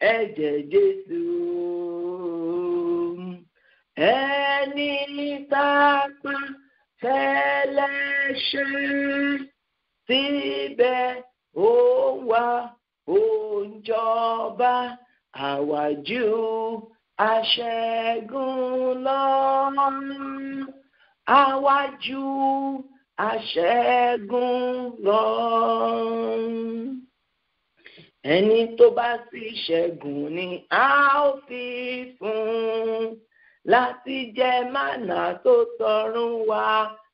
ẹ̀jẹ̀ Jésù ẹni tápá fẹ́lẹ́ṣẹ̀ síbẹ̀ ó wá ó ń jọba àwájú aṣẹ́gun lọ àwájú aṣẹ́gun lọ ẹni tó bá sì ṣẹ́gun ni a ó fi fún láti jẹ mánà tó tọ̀run wá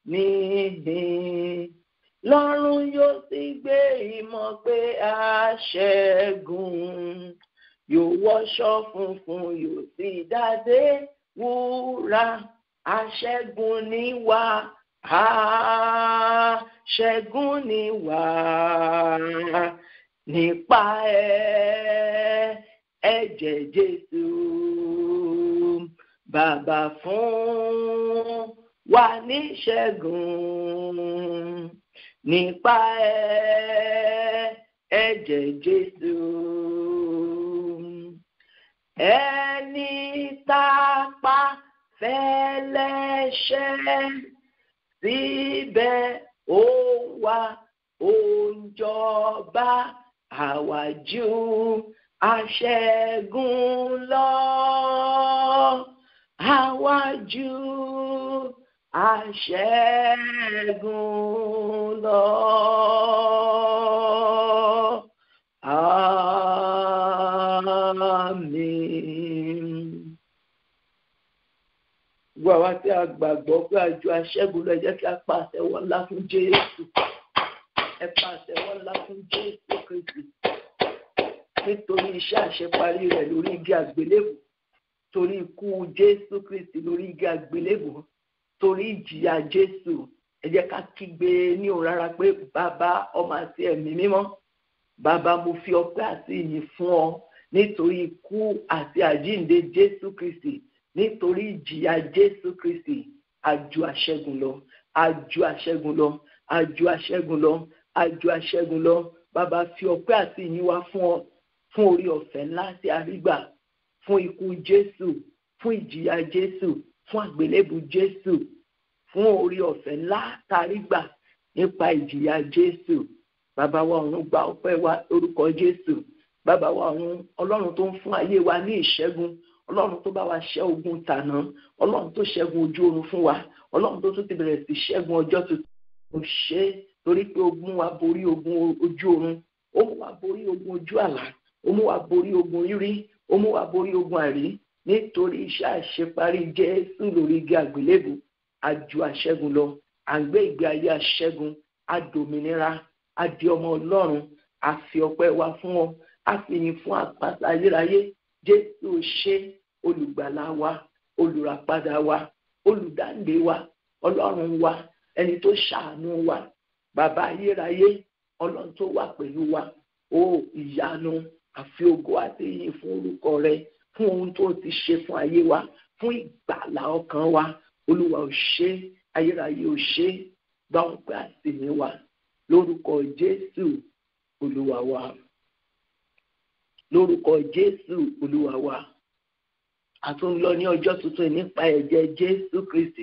níhìn lọ́run yóò sì gbé ìmọ̀ pé a ṣẹ́gun yóò wọṣọ funfun yóò sì dádé wúrà aṣẹ́gun ni wá aṣẹ́gun ni wá nípa ẹ̀ ẹ̀jẹ̀ Jésù bàbá fún wa ní ṣẹ́gun nípa ẹ̀ ẹ̀jẹ̀ Jésù ẹni tápá fẹ́lẹ́ṣẹ̀ síbẹ̀ ó wá ó ń jọba àwájú aṣẹ́gun lọ àwájú aṣẹ́gun lọ. Àmín. Gbogbo àwa tí a gbàgbọ́ pé àjọ aṣẹ́gun lọ ẹ jẹ́ kí a pa àtẹ́wọ́ ńlá fún Jésù. Ẹ pa àtẹ́wọ́ ńlá fún Jésù Kristi. Nítorí iṣẹ́ àṣeparí rẹ̀ lórí igi àgbélébù. Torí ikú Jésù Kristi lórí igi àgbélébù. Torí ìjìyà Jésù. Ẹ jẹ́ ká kígbe ní òun rárá pé bàbá ọmọ àti ẹ̀mí mímọ́. Bàbá mo fi ọpẹ́ àti ìyìn fún ọ nítorí ikú àti àjíǹde Jésù Kristi nítorí ìjìyà Jésù Kristi àjò àṣẹ́gun lọ àjò àṣẹ́gun lọ àjò àṣẹ́gun lọ àjò àṣẹ́gun lọ bàbá fi ọpẹ́ àti ìyìn wá fún ọ fún orí ọ̀fẹ́ ńlá tí a rí gbà fún ikú Jésù fún ìjìyà Jésù fún àgbélébù Jésù fún orí ọ̀fẹ́ ńlá tá a rí gbà nípa ìjìyà Jésù bàbá wa ọ̀run gba ọpẹ́ wa lórúkọ Jésù bàbá wa ọ̀run Ọlọ́run tó ń fún ayé wa ní ìṣẹ́gun ọlọ́run tó bá wa ṣẹ́ ogun tàná ọlọ́run tó ṣẹ́gun ojú oorun fún wa ọlọ́run tó tún ti bẹ̀rẹ̀ sí ṣẹ́gun ọjọ́ tuntun kò ṣe é torí pé ogun wa borí ogun ojú oorun ó mú wa borí ogun ojú àlá ó mú wa borí ogun rírí ó mú wa borí ogun àrí nítorí iṣẹ́ àṣeparí Jésù lórí igi àgbélébù àjò àṣẹ́gun lọ à ń gbé ìgbé ayé àṣẹ́gun àdòmìnira àdì ọmọ ọlọ́run àfi ọpẹ́ wa fún ọ àfihàn fún àpáta ayérayé jésù ṣe olùgbàlà wa olùràpadà wa olùdáǹdè wa ọlọ́run wa ẹni tó ṣàánú wa bàbá ayérayé ọlọ́run tó wà pẹ̀lú wa ó ìyanu àfi ògo àti ìyìn fún orúkọ rẹ fún ohun tó ti ṣe fún ayé wa fún ìgbàlà ọkàn wa olúwa ò ṣe ayérayé ò ṣe bá wọn pé àtìmí wa lórúkọ jésù olúwa wa lórúkọ jésù olúwa wa a tún lọ ní ọjọ́ tuntun nípa ẹ̀jẹ̀ jésù kristi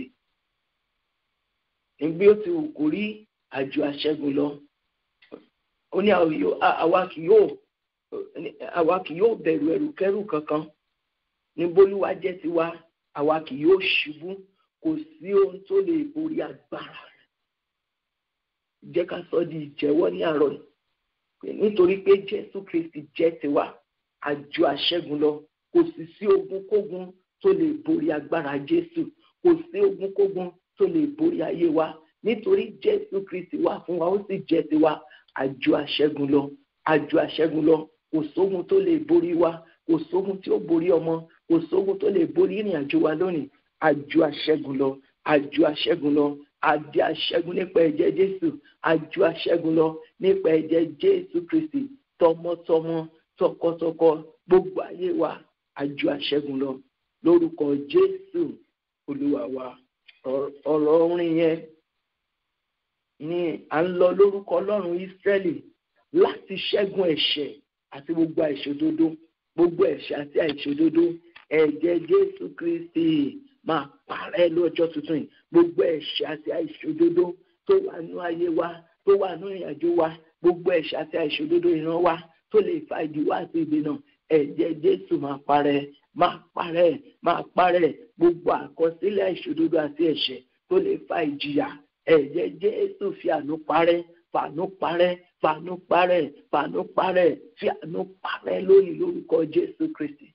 nígbí ó ti wù kó rí àjò àṣẹ́gun lọ ó ní àwa kì yóò àwa kì yóò bẹ̀rù ẹrùkẹ́rù kankan ní bólúwa jẹ́ tiwa àwa kì yóò ṣubú kò sí ohun tó lè borí agbára rẹ̀ jẹ́ ká sọ di ìjẹ́wọ́ ní àárọ̀ yìí nítorí pé jésù kristi jẹ́ tiwa àjò àṣẹ́gun lọ kò sì sí ogunkógun tó lè borí agbára jésù kò sí ogunkógun tó lè borí ayé wa nítorí jésù kristi wà fún wa ó sì jẹ́ tiwa àjò àṣẹ́gun lọ àjò àṣẹ́gun lọ kò sógun tó lè borí wa kò sógun tí ó borí ọmọ kò sógun tó lè borí ìrìn àjò wa lónìí àjò àṣẹ́gun lọ àjò àṣẹ́gun lọ àdé àṣẹ́gun nípa ẹ̀jẹ̀ jésù àjò àṣẹ́gun lọ nípa ẹ̀jẹ̀ jésù kristi tọmọtọmọ tọkọtọkọ gbogbo ayé wa àjò àṣẹ́gun lọ lórúkọ jésù olúwa wa ọ̀rọ̀ orin yẹn ni à ń lọ lórúkọ ọlọ́run ìsírẹ́lì láti ṣẹ́gun ẹ̀ṣẹ̀ àti gbogbo àìṣòdodo gbogbo ẹ̀ṣẹ̀ àti àìṣòdodo ẹ̀jẹ̀ jésù kristi máa parẹ́ lọ́jọ́ tuntun yìí gbogbo ẹ̀ṣẹ̀ àti àìṣòdodo tó wà nú ayé wa tó wà nú ìrìnàjò wa gbogbo ẹ̀ṣẹ̀ àti àìṣòdodo ìran wa tó lè fa ìdíwọ́ àti ìdènà ẹ̀jẹ̀ jésù máa parẹ́ máa parẹ́ máa parẹ́ gbogbo àkọsílẹ̀ àìṣòdodo àti ẹ̀ṣẹ̀ tó lè fa ìjìyà ẹ̀jẹ̀ jésù fi àánú parẹ́ fàánú parẹ́ fàánú parẹ́ fàánú parẹ́ fi àánú parẹ́ lónìí lórúkọ jésù kristi.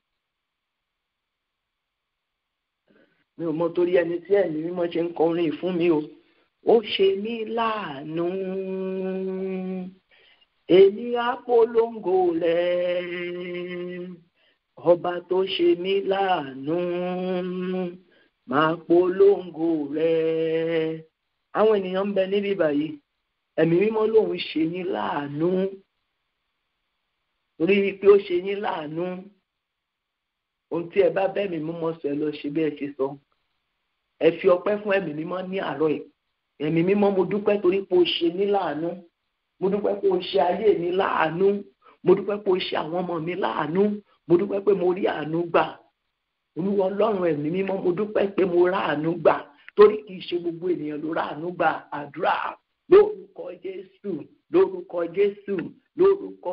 mi ò mọ torí ẹni tí ẹ̀mí mímọ́ ṣe ń kọrin fún mi o ó ṣe mí láàánú èmi àpolongo rẹ̀ ọba tó ṣe mí láàánú máa polongo rẹ̀ àwọn ènìyàn ń bẹ níbí báyìí ẹ̀mí mímọ́ lòun ṣe yín láàánú rí i pé ó ṣe yín láàánú ohun tí ẹ bá bẹ́ẹ̀ mi mímọ́ sọ ẹ lọ ṣe bí ẹ ṣe sọ ẹ fi ọpẹ́ fún ẹ̀mí mímọ́ ní àárọ̀ ẹ̀ ẹ̀mí mímọ́ mo dúpẹ́ torí pé o ṣe mí láàánú mo dúpẹ́ pé o ṣe ayé mi láàánú mo dúpẹ́ pé o ṣe àwọn ọmọ mi láàánú mo dúpẹ́ pé mo rí àánú gbà olúwa ọlọ́run ẹ̀mí mímọ́ mo dúpẹ́ pé mo rá àánú gbà torí kì í ṣe gbogbo ènìyàn ló rá àánú gbà àdúrà lórúkọ jésù lórúkọ jésù lórúkọ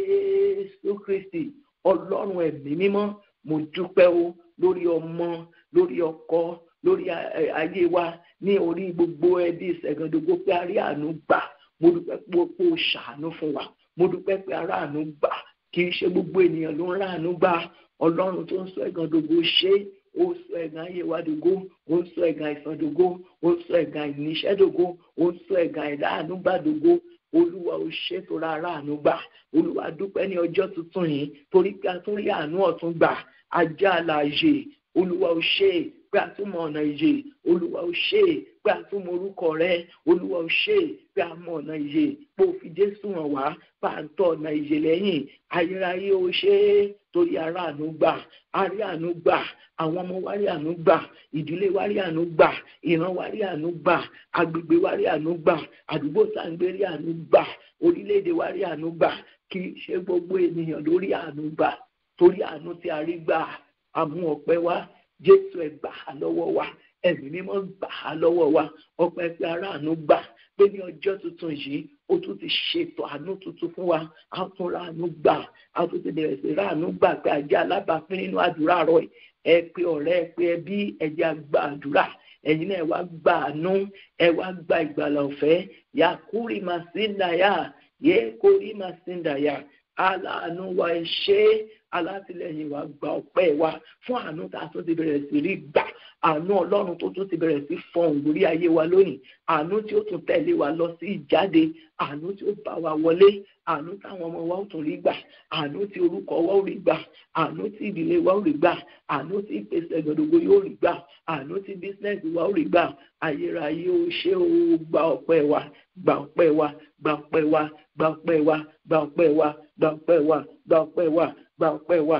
jésù kristi ọlọ́run ẹ̀mí mímọ́ mo dúpẹ́ o lórí ọmọ lórí ọkọ lórí ayé wa ní orí gbogbo ẹbí ìṣẹ̀gàndógó pé a rí àánú gbà mo dúpẹ́ pé o ṣàánú fún wa mo dúpẹ́ pé a rá àánú gbà kì í ṣe gbogbo ènìyàn ló ń rá àánú gbà ọlọ́run tó ń sọ ẹ̀gàndógó ṣe ó sọ ẹ̀gàn ayé wa dògó ó ń sọ ẹ̀gàn àìsàn dògó ó ń sọ ẹ̀gàn ìníṣẹ́ dògó ó ń sọ ẹ̀gàn ẹ̀dá àánú gbà dògó olúwa ò ṣètò rárá àánú gbà olúwa dúpẹ́ ní ọjọ́ tuntun yìí torí pé a tún rí àánú ọ̀tún gbà ajá àlàyé olúwa ò ṣe pé a tún mọ ọ̀nà ìyè olúwa ò ṣe pé a tún mọ orúkọ rẹ olúwa ò ṣe pé a mọ ọ̀nà ìyè pé o fi jésù hàn wá bá a ń tọ ọ̀nà ìyè lẹ́yìn ayérayé ò ṣe torí ara àánú gbà a rí àánú gbà àwọn ọmọ wa rí àánú gbà ìdílé wa rí àánú gbà ìran wa rí àánú gbà agbègbè wa rí àánú gbà àdúgbò sáńgbé rí àánú gbà orílẹ̀-èdè wa rí àánú gbà kì í ṣe gbogbo ènìyàn ló rí àánú gbà torí àánú tí a rí gbà àmú ọpẹ́ wa jésù ẹ gbà á lọ́wọ́ wa ẹ̀mí mímọ́ gbà á lọ́wọ́ wa ọpẹ́ pé ara àánú gbà pé ní ọjọ́ tuntun yìí ó tún ti ṣètò àánú tuntun fún wa á tún ra àánú gbà á tún ti bẹ̀rẹ̀ sí ra àánú gbà pé ajá alábàápín nínú àdúrà rọ̀ ẹ pé ọ̀rẹ́ ẹ pé ẹbí ẹjẹ́ àgbà àdúrà ẹ̀yin náà ẹ wá gba àánú ẹ wá gba ìgbàlà ọ̀fẹ́ yakuri masindaya yekori masindaya aláàánú wa ẹ ṣe alátìlẹyìn wa gba ọpẹ́ wa fún àánú tá a tún ti bẹ̀rẹ̀ sí rí gbà àánú ọlọ́run tó tún ti bẹ̀rẹ̀ sí fọhùn lórí ayé wa lónìí àánú tí ó tún tẹ̀lé wa lọ sí ìjáde àánú tí ó bá wa wọlé àánú táwọn ọmọ wa ó tún rí gbà àánú tí orúkọ wa ó rí gbà àánú tí ìdílé wa ó rí gbà àánú tí ìpèsè gbọdọgbọ yóò rí gbà àánú tí bísínẹsì wa ó rí gbà ayérayé ó ṣe ó gba ọpẹ́ wa gba ọpẹ́ wa gba ọpẹ́ wa gba ọpẹ́ wa gba ọpẹ́ wa gba ọpẹ́ wa gba ọpẹ́ wa gba ọpẹ́ wa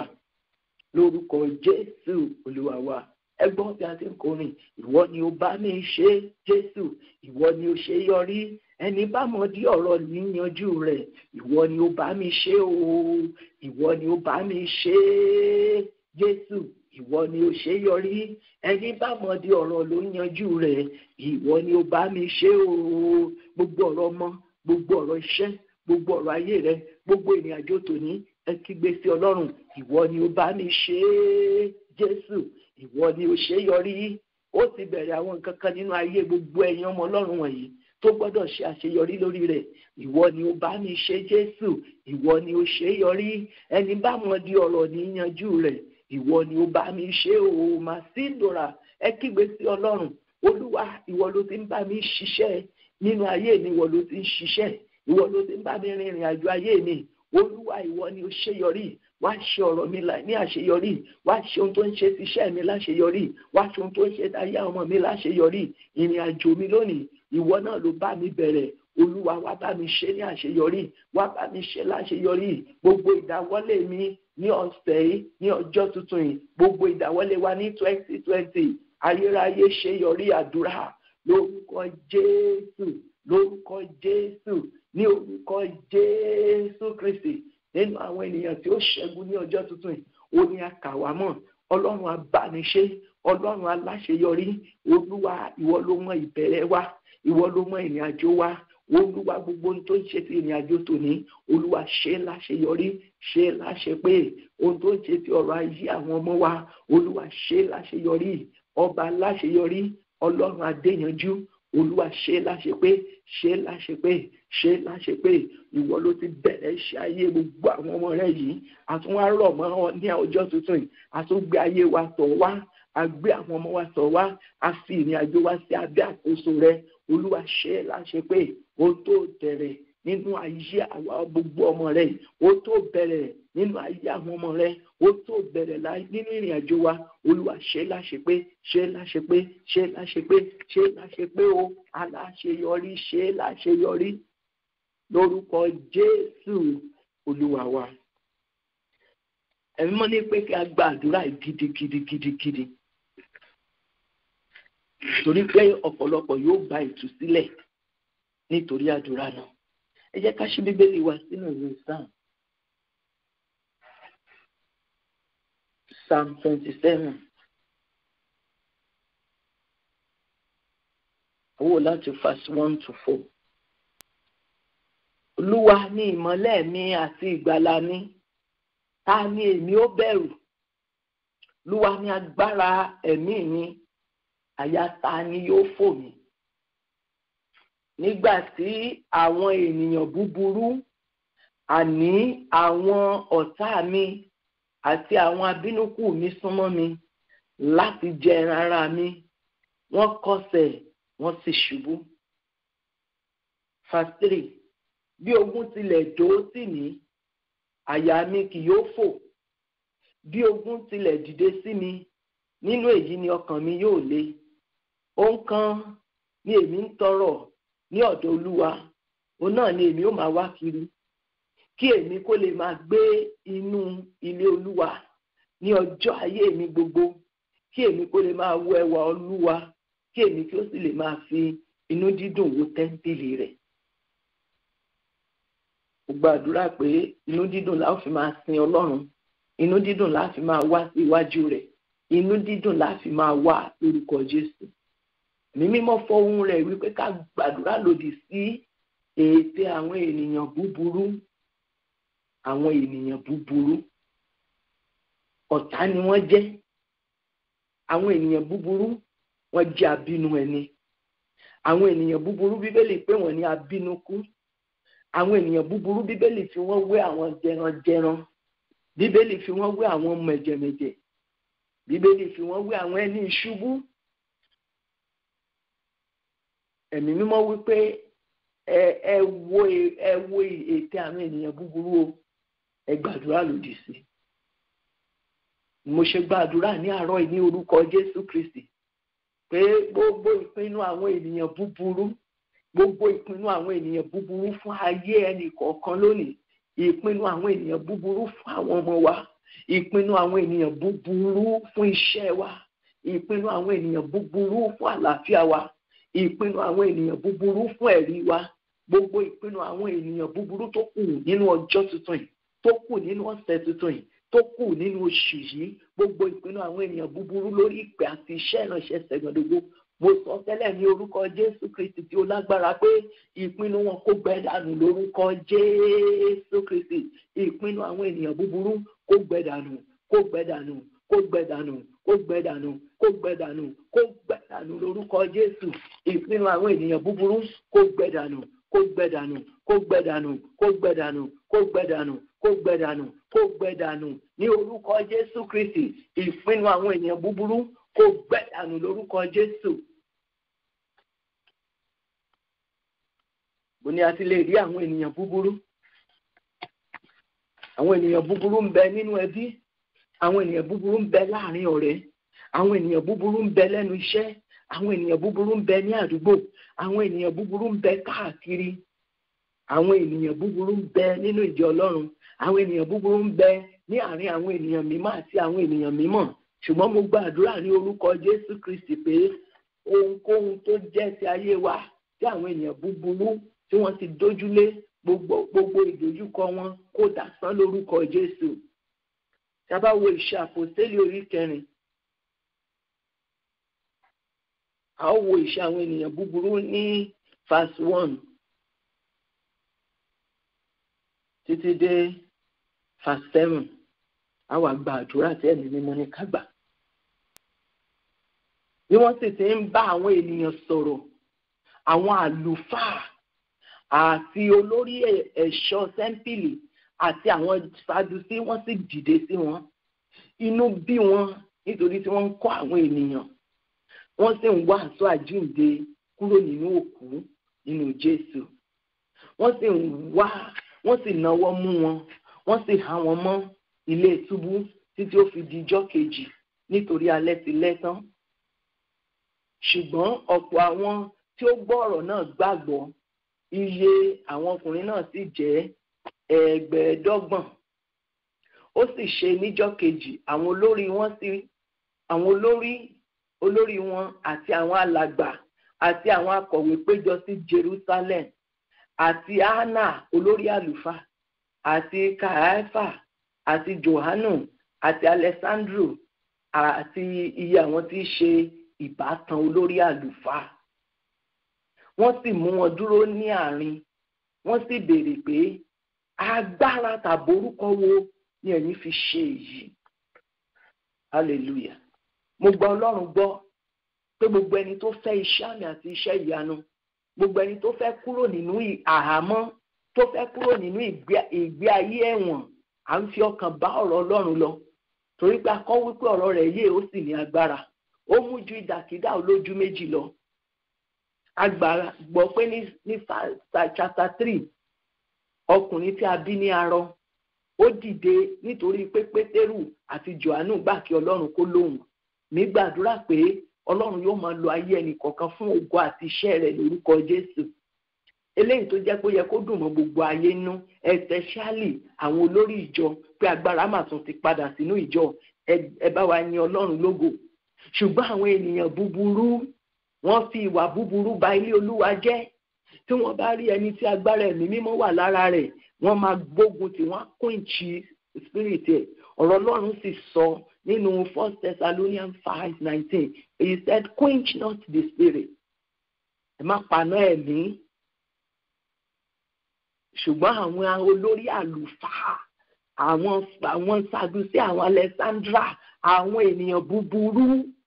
lórúkọ jésù olúwa wa ẹgbọ́n bí a ti ń kọrin ìwọ ni ó bá mi ṣe jésù ìwọ ni ó ṣe yọrí ẹni bá mọ dí ọ̀rọ̀ níyanjú rẹ̀ ìwọ ni ó bá mi ṣe o ìwọ ni ó bá mi ṣe jésù ìwọ ni ó ṣe yọrí ẹni bá mọ dí ọ̀rọ̀ ló yanjú rẹ̀ ìwọ ni ó bá mi ṣe o gbogbo ọ̀rọ̀ ọmọ gbogbo ọ̀rọ̀ iṣẹ́ gbogbo ọ̀rọ̀ ayé rẹ gbogbo ìrìn àjò tòní ẹ kígbe sí ọlọ́run ìwọ ni ó bá mi ṣe é jésù ìwọ ni ó ṣe yọrí ó ti bẹ̀rẹ̀ àwọn nǹkan kan nínú ayé gbogbo ẹ̀yin ọmọ ọlọ́run wọ̀nyí tó gbọ́dọ̀ ṣe àṣeyọrí lórí rẹ̀ ìwọ ni ó bá mi ṣe jésù ìwọ ni ó ṣe yọrí ẹni bá mọ di ọ̀rọ̀ ní yanjú rẹ̀ ìwọ ni ó bá mi ṣe o màá sí ìdòrà ẹ kígbe sí ọlọ́run olúwa ìwọ ló ti ń bá mi ṣiṣẹ́ nínú ayé mi ìwọ ló ti ń ṣiṣẹ́ ìwọ ló ti ń bá mi rìnrìn àjò ayé mi olúwa ìwọ ni ó ṣe yọrí wá ṣe ọ̀rọ̀ mi ní àṣeyọrí wá ṣe ohun tó ń ṣe tíṣẹ́ mi láṣeyọrí wá ṣe ohun tó ń ṣe táyà ọmọ mi láṣeyọrí ìrìn àjò mi lónìí ìwọ náà ló bá mi bẹ̀rẹ̀ olúwa wá bá mi ṣe ní àṣeyọrí wá bá mi ṣe láṣeyọrí gbogbo ìdáwọ́lé mi ní ọ̀sẹ̀ yìí ní ọjọ́ tuntun yìí gbogbo ìdáwọ́lé wa ní twenty twenty ayérayé ṣe yọrí àdúrà lórúkọ jésù lórúkọ jésù ní orúkọ jésù kristi nínú àwọn ènìyàn tí ó ṣẹ́gun ní ọjọ́ tuntun yìí ó ní àkàwá mọ̀ ọlọ́run abániṣe ọlọ́run aláṣeyọrí olúwa ìwọ ló mọ ìbẹ̀rẹ̀ wa ìwọ ló mọ ìrìn àjò wa olúwa gbogbo ohun tó ń ṣe ti ìrìn àjò tòní olúwa ṣe é láṣeyọrí ṣe é láṣẹ pé ohun tó ń ṣe ti ọ̀rọ̀ ayé àwọn ọmọ wa olúwa ṣe é láṣeyọrí ọba láṣeyọrí ọlọ́run adéyanjú olúwa ṣe é láṣẹ pé ṣe é láṣẹ pé ṣe é láṣẹ pé ìwọ ló ti bẹ̀rẹ̀ iṣẹ́ ayé gbogbo àwọn ọmọ rẹ yìí àtúnwá rọ̀ mọ́ ọ ní ọjọ́ tuntun yìí àtúngbé ayé wa tọ̀ wá a gbé àwọn ọmọ wa tọ̀ wá a fi ìrìn àjò wa sí abẹ́ àkóso rẹ olúwa ṣe é láṣẹ pé ó tó bẹ̀rẹ̀ nínú ayé àwa gbogbo ọmọ rẹ ó tó bẹ̀rẹ̀ nínú ayé àwọn ọmọ rẹ ó tó bẹ̀rẹ̀ nínú ìrìn àjò wa olúwa ṣe é láṣẹ pé ṣe é láṣẹ pé ṣe é láṣẹ pé ṣe é láṣẹ pé ó aláṣeyọrí ṣe é láṣeyọrí lórúkọ jésù olúwa wa ẹ̀mí mọ́ ní pé kí a gba àdúrà gidigidigidigidi torí pé ọ̀pọ̀lọpọ̀ yóò gba ìtúsílẹ̀ nítorí àdúrà náà ẹ jẹ́ ká ṣí bíbélì wa sínú ìwé psalm psalm twenty seven owó láti verse one to four olúwa ní ìmọ́lẹ̀ mi àti ìgbàlà mi ta ni èmi ó bẹ̀rù olúwa ní agbára ẹ̀mí mi àyà ta ni yóò fò mí nígbà tí àwọn ènìyàn búburú àní àwọn ọ̀tá mi àti àwọn abínúkù mi súnmọ́ mi láti jẹ ẹran ara mi wọ́n kọsẹ̀ wọ́n sì ṣubú. verse three bí ogun tilẹ̀ dó sí mi àyà mi kì yóò fò bí ogun tilẹ̀ dìde sí mi nínú èyí ni ọkàn mi yóò le ohun kan ni èmi ń tọrọ ní ọ̀dọ̀ olúwa òun náà ni èmi ó máa wá kiri kí èmi kó lè máa gbé inú ilé olúwa ní ọjọ́ ayé mi gbogbo kí èmi kó lè máa wo ẹwà olúwa kí èmi kí ó sì lè máa fi inú dídùn wo tẹ́ńpìlì rẹ̀ mo gbàdúrà pé inú dídùn la ó fi máa sin ọlọ́run inú dídùn la fi máa wá sí iwájú rẹ̀ inú dídùn la fi máa wá lórúkọ jésù ní mímọ́ fọhùn rẹ̀ wípé ká gbàdúrà lòdì sí ète àwọn ènìyàn búburú àwọn ènìyàn búburú ọ̀tá ni wọ́n jẹ́ àwọn ènìyàn búburú wọ́n jẹ́ abínú ẹni àwọn ènìyàn búburú bíbélì pé wọ́n ní abínúkú àwọn ènìyàn búburú bíbélì fi wọ́n wé àwọn jẹranjẹran bíbélì fi wọ́n wé àwọn mẹ̀jẹ̀mẹ̀jẹ̀ bíbélì fi wọ́n wé àwọn ẹni ìṣubú ẹ̀mí mímọ́ wípé ẹ ẹ wo ẹ wo ète àwọn ènìyàn búburú o ẹ gbàdúrà lòdì sí mo ṣe gbàdúrà ní àárọ̀ yìí ní orúkọ Jésù Kristi pé gbogbo ìpinnu àwọn ènìyàn búburú gbogbo ìpinnu àwọn ènìyàn búburú fún ayé ẹnì kọ̀ọ̀kan lónìí ìpinnu àwọn ènìyàn búburú fún àwọn ọmọ wa ìpinnu àwọn ènìyàn búburú fún iṣẹ́ wa ìpinnu àwọn ènìyàn búburú fún àlàáfíà wa ìpinnu àwọn ènìyàn búburú fún ẹ̀rí wa gbogbo ìpinnu àwọn ènìyàn búburú tó kù nínú ọjọ́ tuntun yìí tó kù nínú ọ̀sẹ̀ tuntun yìí tó kù nínú oṣù yìí gbogbo ìpinnu àwọn ènìyàn búburú lórí ìpè àti iṣẹ́ ìránṣẹ́ sẹ̀gbọ̀ndógó mo sọ tẹ́lẹ̀ ní orúkọ Jésù Kristi tí ó lágbára pé ìpinnu wọn kó gbẹ dànù lórúkọ Jésù Kristi ìpinnu àwọn ènìyàn búburú kó gbẹ dànù kó gbẹ dànù kó gbẹ dànù kó gbẹ dànù kó gbẹ dànù kó gbẹ dànù lórúkọ Jésù ìpinnu àwọn ènìyàn búburú kó gbẹ dànù kó gbẹ dànù kó gbẹ dànù kó gbẹ dànù kó gbẹ dànù kó gbẹ dànù kó gbẹ dànù ní orúkọ Jésù Kristi ìpinnu àwọn ènìyàn búburú kó gbẹ dànù lórúkọ Jésù. bó ni a ti lè rí àwọn ènìyàn búburú àwọn ènìyàn búburú ń bẹ nínú ẹbí àwọn ènìyàn búburú ń bẹ láàrin ọ̀rẹ́ àwọn ènìyàn búburú ń bẹ lẹ́nu iṣẹ́ àwọn ènìyàn búburú ń bẹ ní àdúgbò àwọn ènìyàn búburú ń bẹ káàkiri àwọn ènìyàn búburú ń bẹ nínú ìjọ Ọlọ́run àwọn ènìyàn búburú ń bẹ ní àárín àwọn ènìyàn mímọ́ àti àwọn ènìyàn mímọ́ ṣùgbọ́n mo gbàdúrà ní orúkọ Jésù Kristi pé ohunkóhun tó jẹ́ ti ayé wa tí àwọn ènìyàn búburú tí wọ́n ti dójúlé gbogbo gbogbo ìdojúkọ wọn kó dasán lórúkọ jésù tábà wo ìṣe àpòstélì orí kẹrin a ó wo ìṣe àwọn ènìyàn búburú ní verse one títí dé verse seven a wà gba àdúrà tí ẹ̀mí mímọ́ ní ká gbà bí wọ́n sì ti ń bá àwọn ènìyàn sọ̀rọ̀ àwọn àlùfáà àti olórí ẹ̀ṣọ́ sẹ́ńpìlì àti àwọn sadusí wọ́n sì dìde sí wọn inú bí wọn nítorí tí wọ́n ń kọ́ àwọn ènìyàn wọ́n sì ń wàásù àjíǹde kúrò nínú òkú nínú jésù wọ́n sì ń wá wọ́n sì náwó mú wọn wọ́n sì há wọn mọ́ ilé túbú títí ó fi di ijọ́ kejì nítorí alẹ́ ti lẹ́ tán ṣùgbọ́n ọ̀pọ̀ àwọn tí ó gbọ́ ọ̀rọ̀ náà gbàgbọ́ iye àwọn ọkùnrin náà sì jẹ́ ẹgbẹ̀ẹ́dọ́gbọ̀n ó sì ṣe níjọ́ kejì àwọn olórí wọn sì àwọn olórí olórí wọn àti àwọn alàgbà àti àwọn akọ̀wé péjọ sí Jerusalem àti Anna olórí àlùfáà àti Kàáfà àti Johanu àti Alessandro àti iye àwọn tí í ṣe ìbátan olórí àlùfáà wọ́n sì mú wọn dúró ní àárín wọ́n sì béèrè pé agbára tàbórúkọ wo ni ẹ̀yin fi ṣe èyí hallelujah mo gba ọlọ́run gbọ́ pé gbogbo ẹni tó fẹ́ iṣẹ́ àmì àti iṣẹ́ ìyanu gbogbo ẹni tó fẹ́ kúrò nínú àhámọ́ tó fẹ́ kúrò nínú ìgbé ayé ẹ̀wọ̀n à ń fi ọkàn bá ọ̀rọ̀ ọlọ́run lọ torí pé akọ́ wípé ọ̀rọ̀ rẹ̀ yé ó sì ní agbára ó mú ju ìdàkídà olójú méjì lọ agbára gbọ́ pé ní ní chapter three ọkùnrin tí a bí ní arọ ó dìde nítorí pé pétérù àti johannu gbà kí ọlọ́run kó lóhùn mi gbàdúrà pé ọlọ́run yóò máa lo ayé ẹnì kọ̀ọ̀kan fún ògo àti iṣẹ́ rẹ̀ lórúkọ jésù eléyìí tó jẹ́ pé ó yẹ kó dùn mọ́ gbogbo ayé nú especially àwọn olórí ìjọ pé agbára mà tún ti padà sínú ìjọ ẹ bá wa yin ọlọ́run lógo ṣùgbọ́n àwọn ènìyàn búburú wọ́n fi ìwà búburú ba ilé olúwa jẹ́ tí wọ́n bá rí ẹni tí agbára ẹ̀mí mímọ́ wà lára rẹ̀ wọ́n máa gbógun tí wọ́n á kóìnchì spirit ẹ̀ ọ̀rọ̀ ọlọ́run sì sọ nínú first thessalonians five nineteen he said quench not the spirit ẹ má paná ẹ̀mí ṣùgbọ́n àwọn olórí àlùfáà àwọn àwọn sadusi àwọn alexandra àwọn ènìyàn búburú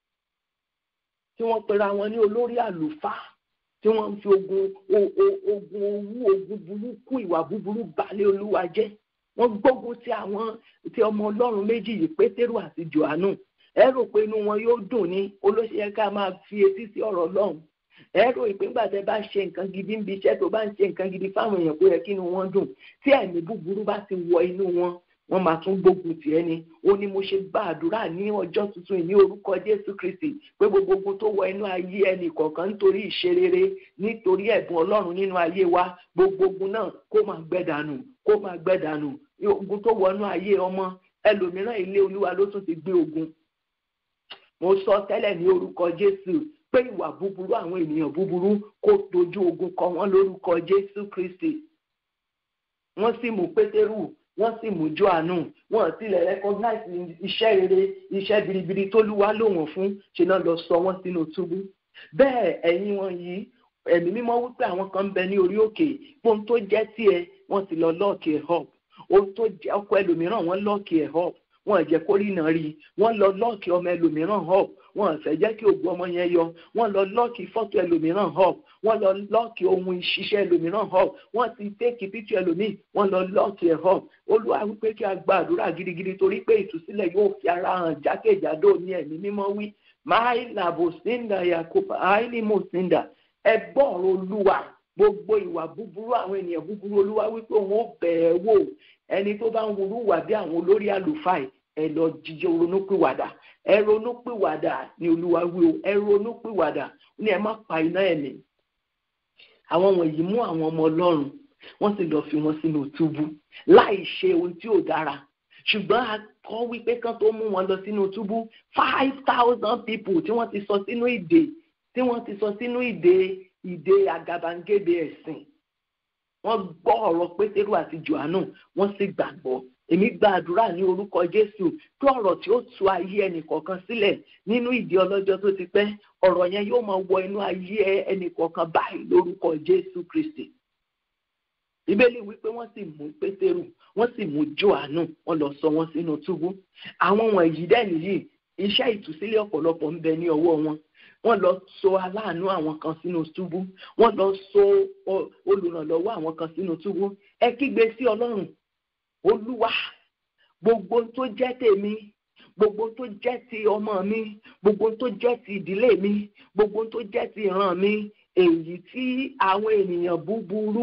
tí wọ́n pera wọn ní olórí àlùfáà tí wọ́n ń fi ogun ogun owó ogun burúkú ìwà búburú balẹ̀ olúwa jẹ́ wọ́n gbógun ti àwọn ti ọmọ ọlọ́run méjì yìí pétérù àti johannu ẹ rò pé inú wọn yóò dùn ní olóṣèlú ká máa fi etí sí ọ̀rọ̀ ọlọ́run ẹ rò pé nígbà tẹ bá ṣe nǹkan gidi ń bi iṣẹ́ tó bá ń ṣe nǹkan gidi fáwọn èèyàn kó yẹ kí inú wọn dùn tí ẹ̀mí búburú bá ti wọ inú wọn wọ́n máa tún gbógun tì ẹni ó ní mo ṣe gba àdúrà ní ọjọ́ tuntun ní orúkọ jésù kristi pé gbogbo ogun tó wọ inú ayé ẹnì kọ̀ọ̀kan nítorí ìṣerere nítorí ẹ̀bùn ọlọ́run nínú ayé wa gbogbo ogun náà kó máa gbẹ dànù kó máa gbẹ dànù ogun tó wọ inú ayé ọmọ ẹlòmíràn ilé olúwa ló tún ti gbé ogun mo sọ tẹ́lẹ̀ ní orúkọ jésù pé ìwà búburú àwọn ènìyàn búburú kó dojú ogun kọ wọ́n lórúkọ jésù kristi wọ́n sì mú pétérù wọ́n sì mú johannu wọ́n tilẹ̀ recognize iṣẹ́ rere iṣẹ́ biribiri tó lúwa lò wọ́n fún ṣe náà lọ sọ wọ́n sínú túbú bẹ́ẹ̀ ẹ̀yin wọn yìí ẹ̀mí mímọ́ wípé àwọn kan ń bẹ ní orí òkè ohun tó jẹ́ tiẹ̀ wọ́n ti lọ lọ́ọ̀kì ẹ̀ hop ohun tó jẹ́ ọkọ ẹlòmíràn wọ́n lọ́ọ̀kì ẹ̀ hop wọ́n jẹ́ kó rí iná rí wọ́n lọ lọ́ọ̀kì ọmọ ẹlòmíràn hop wọ́n fẹ́ jẹ́ kí ògùn ọmọ yẹn yọ wọ́n lọ lọ́ọ̀kì fọ́tò ẹlòmíràn hop wọ́n lọ lọ́ọ̀kì ohun ìṣiṣẹ́ ẹlòmíràn hop wọ́n ti tẹ́kì píkì ẹlòmíì wọ́n lọ lọ́ọ̀kì ẹ̀ hop olúwa wípé kí a gba àdúrà gidigidi torí pé ìtúsílẹ̀ yóò fi ara hàn jákèjádò ní ẹ̀mí mímọ́ wí máì làbò sínda yakuba àìní mo sínda ẹ gbọ́ ọ̀rọ̀ olúwa gbogbo ìwà búburú àwọn ènìyàn búburú olúwa wípé òun ó bẹ̀ẹ́ wò ẹni tó bá ń wúrú wà bí àwọn olórí àlùfáà ẹ lọ jíjẹ ronúpìwàdà ẹ ronúpìwàdà ni olúwa wí o ẹ ronúpìwàdà ní ẹ má pa iná ẹ̀mí àwọn wọ̀nyí mú àwọn ọmọ ọlọ́run wọ́n sì lọ́ọ́ fi wọn sínú túbú láì ṣe ohun tí ò dára ṣùgbọ́n a kọ́ wípé kán tó mú wọn lọ sínú túbú five thousand people tí wọ́n ti sọ sínú ìdè tí wọ́n ti sọ sínú ìdè ìdè àgàbàǹgebè ẹ̀sìn wọ́n gbọ́ ọ̀rọ̀ pétérù àti johannu wọ́n sì gbàgbọ́ èmi gba àdúrà ní orúkọ jésù kí ọ̀rọ̀ tí ó tu ayé ẹnìkọ̀ọ̀kan sílẹ̀ nínú ìdí ọlọ́jọ́ tó ti pẹ́ ọ̀rọ̀ yẹn yóò máa wọ inú ayé ẹnìkọ̀ọ̀kan báyìí lórúkọ jésù kristi ìbéèlì wípé wọ́n sì mú pétérù wọ́n sì mú johannu wọ́n lọ sọ wọ́n sínú túbú àwọn wọ̀nyí dẹ̀ nìyí iṣẹ́ ìtúsílẹ̀ ọ̀pọ̀lọpọ̀ ń bẹ ní ọwọ́ wọn wọ́n lọ so aláàánú àwọn kan sínú túbú wọ́n lọ so olùrànlọ́wọ́ àwọn kan sínú túbú ẹ kígbe sí ọlọ́run olúwa gbogbo tó jẹ́ tèmi gbogbo tó jẹ́ ti ọmọ mi gbogbo tó jẹ́ ti ìdílé mi gbogbo tó jẹ́ ti ìran mi èyí tí àwọn ènìyàn búburú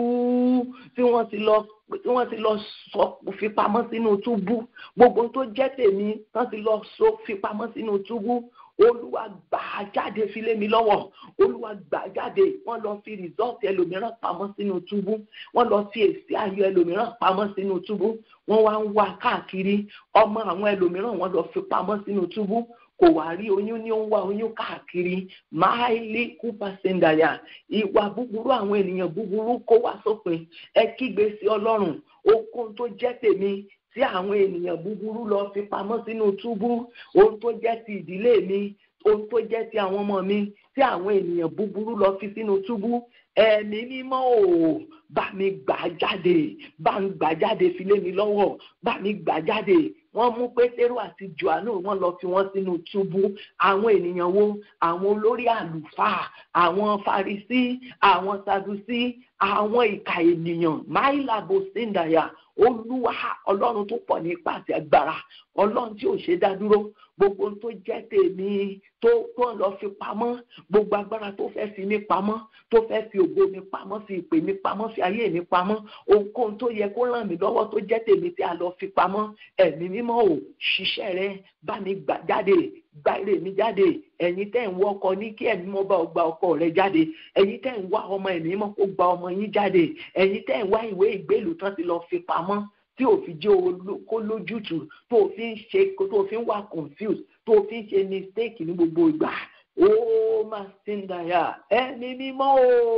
tí wọ́n ti lọ tí wọ́n ti lọ sọ fipamọ́ sínú túbú gbogbo tó jẹ́ tèmi tán ti lọ sọ fipamọ́ sínú túbú olúwa gbà á jáde fi lé mi lọ́wọ́ olúwa gbà á jáde wọ́n lọ fi rìsọ́ọ̀tì ẹlòmíràn pamọ́ sínú túbú wọ́n lọ fi èsì ayọ̀ ẹlòmíràn pamọ́ sínú túbú wọ́n wá ń wá káàkiri ọmọ àwọn ẹlòmíràn wọ́n lọ fi pamọ́ sínú túbú kò wá rí oyún ní ó ń wá oyún káàkiri máìlì kúpa sendaya ìwà búburú àwọn ènìyàn búburú kó wá sópin ẹ kígbe sí ọlọ́run okun tó jẹ́ tèmi tí àwọn ènìyàn búburú lọ fi pamọ́ sínú túbú ohun tó jẹ́ ti ìdílé mi ohun tó jẹ́ ti àwọn ọmọ mi tí àwọn ènìyàn búburú lọ fi sínú túbú ẹ̀mí mímọ́ ò bá mi gbà jáde bá mi gbà jáde fi lé mi lọ́wọ́ bá mi gbà jáde wọ́n mú pétérù àti johannu wọ́n lọ fi wọ́n sínú túbú àwọn ènìyàn wo àwọn olórí àlùfáà àwọn farisí àwọn sadusi àwọn ìka ènìyàn máìlàbò síndàyà olúwa ọlọ́run tó pọ̀ ní ipá àti agbára ọlọ́run tí ò ṣe dá dúró gbogbo tó jẹ́ tèmi tó tó ń lọ fi pamọ́ gbogbo agbára tó fẹ́ fi mí pamọ́ tó fẹ́ fi ògo mi pamọ́ fi ìpè mi pamọ́ fi ayé mi pamọ́ ohunkóhun tó yẹ kó ràn mí lọ́wọ́ tó jẹ́ tèmi tí a lọ fi pamọ́ ẹ̀mí mímọ́ ò ṣiṣẹ́ rẹ bá mi gbà jáde gba ire mi jáde ẹ̀yin tẹ́ ń wọ ọkọ ní kí ẹ̀mí mọ́ bá ọ gba ọkọ rẹ jáde ẹ̀yin tẹ́ ń wá ọmọ ẹ̀mí mọ́ kó gba ọmọ yín jáde ẹ̀yin tẹ́ ń wá ìwé ìgbélùú tán ti lọ fi pamọ́ tí ò fi jẹ́ kó lójútùú tó fi ń ṣe tó fi ń wà confused tó fi ń ṣe mistake ní gbogbo ìgbà ó máa ṣe ń dàyà ẹ̀mí mímọ́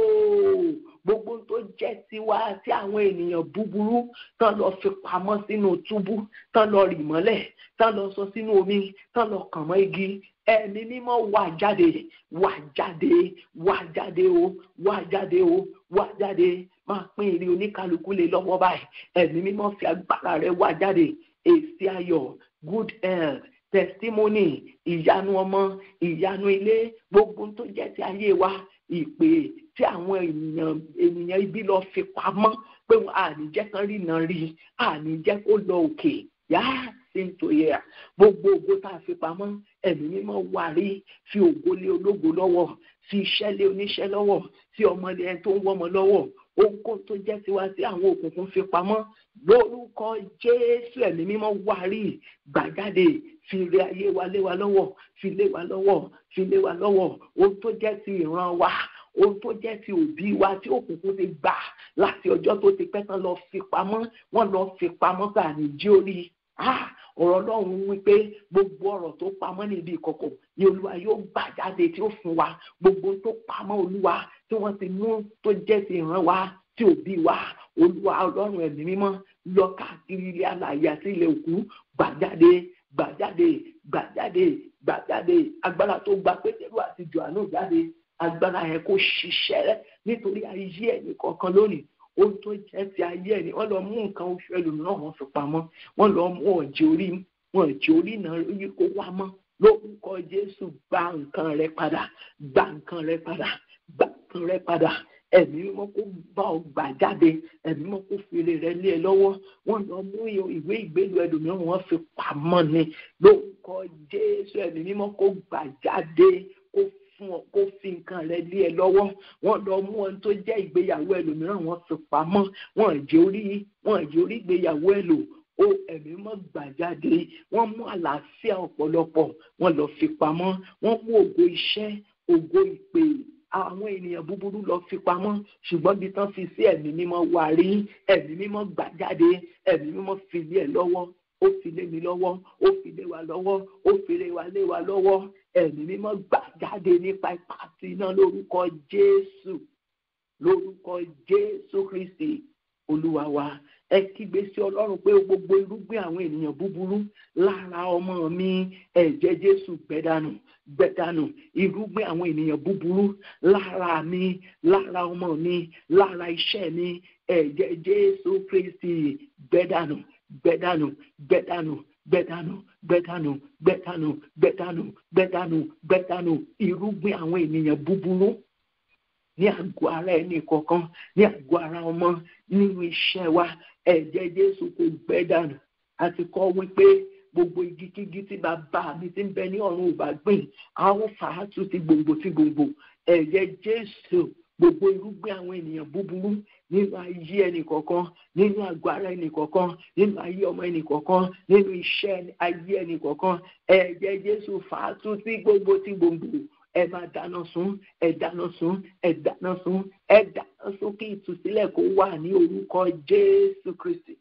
o gbogbo tó jẹ́ tiwa tí àwọn ènìyàn búburú tán lọ fi pamọ́ sínú túbú tán lọ rì mọ́lẹ̀ tán lọ sọ sínú omi tán lọ kàn mọ́ igi ẹ̀mí mímọ́ wà jáde wà jáde wà jáde o wà jáde o wà jáde máa pín ìrì oníkálukú lé lọ́wọ́ báyìí ẹ̀mí mímọ́ fi agbára rẹ̀ wà jáde èsì ayọ̀ good health testimony ìyanu ọmọ ìyanu ilé gbogbo tó jẹ́ ti ayé wa ìpè tí àwọn ènìyàn ènìyàn ibi lọ fi pamọ́ pé àníjẹ́ kan rí náà rí àníjẹ́ kó lọ òkè yá sí nítorí ẹ̀ gbogbo ògo tá a fi pamọ́ ẹ̀mí mímọ́ wà rí fi ògo lé ológo lọ́wọ́ fi iṣẹ́ lé oníṣẹ́ lọ́wọ́ fi ọmọdé ẹni tó ń wọ́mọ lọ́wọ́ ohunkóhun tó jẹ́ tiwa tí àwọn òkùnkùn fi pamọ́ lórúkọ jésù ẹ̀mí mímọ́ wà rí gbàjáde fi ire ayé wa lé wa lọ́wọ́ fi lé wa lọ́wọ́ fi lé wa lọ́wọ́ ohun tó jẹ́ ti ìran wa ohun tó jẹ́ ti òbí wa tí òkùnkùn ti gbà láti ọjọ́ tó ti pẹ́ tán lọ fi pamọ́ wọ́n lọ fi pamọ́ gbà ní jí orí ọ̀rọ̀ ọlọ́run wípé gbogbo ọ̀rọ̀ tó pamọ́ níbi ìkọ̀kọ̀ ni olúwa yóò gbà jáde tí ó fún wa gbogbo tó pamọ́ olúwa tí wọ́n ti mú tó jẹ́ ti ìran wa tí òbí wa olúwa ọlọ́run ẹ̀mí mímọ́ lọ káàkiri ilé alàyè àti ilé òkú gbà jáde gbà jáde gbà jáde gbà jáde agbára tó gba pétérù àti johannu jáde agbára yẹn kó ṣiṣẹ́ nítorí ayé ẹ̀mí kọ̀ọ̀kan lónìí ohun tó jẹ́ ti ayé ẹ̀ ni wọ́n lọ mú nǹkan oṣù ẹlòmíràn wọ́n fi pamọ́ wọ́n lọ mú ọ̀jẹ̀ orí wọn ọ̀jẹ̀ orí náà yí kó wá mọ́ lórúkọ jésù gba nǹkan rẹ padà gba nǹkan rẹ padà gba nǹkan rẹ padà ẹ̀mí mímọ́ kó bá ọ gbà jáde ẹ̀mí mímọ́ kó fèrè rẹ lé ẹ lọ́wọ́ wọ́n lọ mú ìwé ìgbélu ẹlòmíràn wọ́n fi pamọ́ ni lórúkọ jésù ẹ̀mí mímọ́ kó gbà jáde kó fún ọ kó fi nǹkan rẹ lé ẹ lọ́wọ́ wọ́n lọ mú ohun tó jẹ́ ìgbéyàwó ẹlòmíràn wọ́n fi pamọ́ wọ́n jẹ́ orí wọ́n jẹ́ orí ìgbéyàwó ẹ lò ó ẹ̀mí mọ́ gbà jáde wọ́n mú àlàáfíà ọ̀pọ̀lọpọ̀ wọ́n lọ fi pamọ́ wọ́n mú ògo iṣẹ́ ògo ìpè àwọn ènìyàn búburú lọ fi pamọ́ ṣùgbọ́n bí tán fi sí ẹ̀mí mímọ́ wà rí ẹ̀mí mímọ́ gbà jáde ẹ̀mí mímọ́ fi lé ẹ lọ́wọ́ ó fi lé mi lọ́wọ́ ó fi lé wa lọ́wọ́ ó fi lé wa lé wa lọ́wọ́ ẹ̀mí mímọ́ gbà jáde nípa ipa àti iná lórúkọ Jésù lórúkọ jésù kristi olúwa wa ẹ kígbe sí ọlọ́run pé gbogbo irúgbìn àwọn ènìyàn búburú lára ọmọ mi ẹ̀jẹ̀ jésù gbẹ́dánù gbẹ́dánù irúgbìn àwọn ènìyàn búburú lára mi lára ọmọ mi lára iṣẹ́ mi ẹ̀jẹ̀ jésù kristi gbẹ́dánù gbẹ́dánù gbẹ́dánù gbẹ́dánù gbẹ́dánù gbẹ́dánù gbẹ́dánù gbẹ́dánù gbẹ́dánù irúgbìn àwọn ènìyàn búburú ní àgọ́ ara ẹni kọ̀ọ̀kan ní àgọ́ ara ọmọ nínú iṣẹ́ wa ẹ̀jẹ̀ jésù kò gbẹ́ dànù àti kọ́ wípé gbogbo igi kígi tí bàbá mi ti ń bẹ ní ọ̀run ò bá gbìn a ó fà á tún ti gbòǹgbò ti gbòǹgbò ẹ̀jẹ̀ jésù gbogbo irúgbìn àwọn ènìyàn búburú nínú ayé ẹnì kọ̀ọ̀kan nínú àgọ́ ara ẹnì kọ̀ọ̀kan nínú ayé ọmọ ẹnì kọ̀ọ̀kan nínú iṣẹ́ ayé ẹnì kọ̀ọ̀kan ẹ̀jẹ̀ jésù fà á tún ti gbòǹgbò ti gbòǹgbò ẹ máa dáná sun ẹ dáná sun ẹ dáná sun ẹ dáná sun kí ìtúsílẹ̀ kó wà ní orúkọ jésù kristi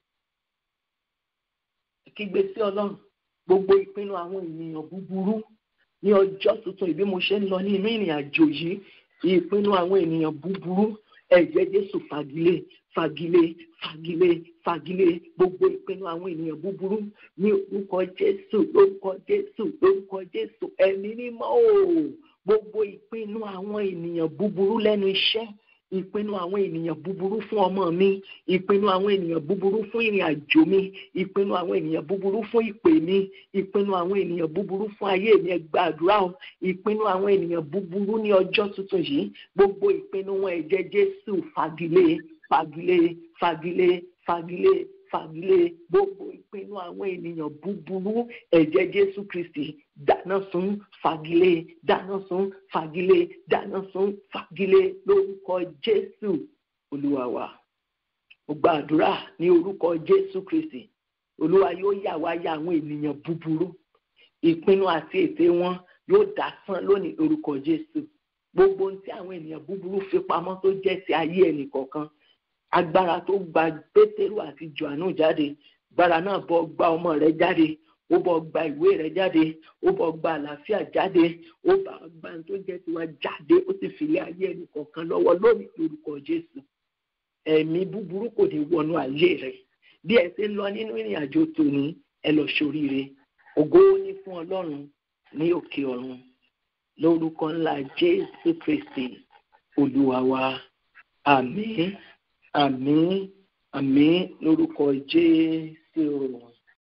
kígbe sí ọlọ́run gbogbo ìpinnu àwọn ènìyàn búburú ní ọjọ́ tuntun ìbí mo ṣe ń lọ ní inú ìrìn àjò yìí ìpinnu àwọn ènìyàn búburú ẹ̀jẹ̀ jésù fagilé fagilé fagilé fagilé gbogbo ìpinnu àwọn ènìyàn búburú ní orúkọ jésù lórúkọ jésù lórúkọ jésù ẹ̀mí mímọ́ o gbogbo ìpinnu àwọn ènìyàn búburú lẹ́nu iṣẹ́ ìpinnu àwọn ènìyàn búburú fún ọmọ mi ìpinnu àwọn ènìyàn búburú fún ìrìn àjò mi ìpinnu àwọn ènìyàn búburú fún ìpè mi ìpinnu àwọn ènìyàn búburú fún ayé mi ẹ gbàdúrà o ìpinnu àwọn ènìyàn búburú ní ọjọ́ tuntun yìí gbogbo ìpinnu wọn ẹ̀jẹ̀ jésù fagilé fagilé fagilé fagilé fagilé gbogbo ìpinnu àwọn ènìyàn búburú ẹ̀jẹ̀ jésù kristi dáná sun fagilé dáná sun fagilé dáná sun fagilé lórúkọ jésù olúwa wa mo gbàdúrà ní orúkọ jésù kristi olúwa yóò yà wá ya àwọn ènìyàn búburú ìpinnu àti ète wọn yóò dásán lónìí lórúkọ jésù gbogbo ohun tí àwọn ènìyàn búburú fi pamọ́ tó jẹ́ ti ayé ẹnì kọ̀ọ̀kan agbára tó gba pétérù àti johannu jáde agbára náà bọ́ gba ọmọ rẹ̀ jáde ó bọ́ gba ìwé rẹ̀ jáde ó bọ́ gba àlàáfíà jáde ó bá gba tó jẹ́ tiwa jáde ó sì fìlẹ̀ ayé ẹnì kọ̀ọ̀kan lọ́wọ́ lónìí lórúkọ jésù ẹ̀mí búburú kò ní wọnú ayé rẹ̀ bí ẹ ṣe ń lọ nínú ìrìn àjò tòní ẹ lọ ṣoríire ògo ní fún ọlọ́run ní òkè ọ̀run lórúkọ ńlá jésù kristi olúwa wa àmín àmín àmín lórúkọ jésù.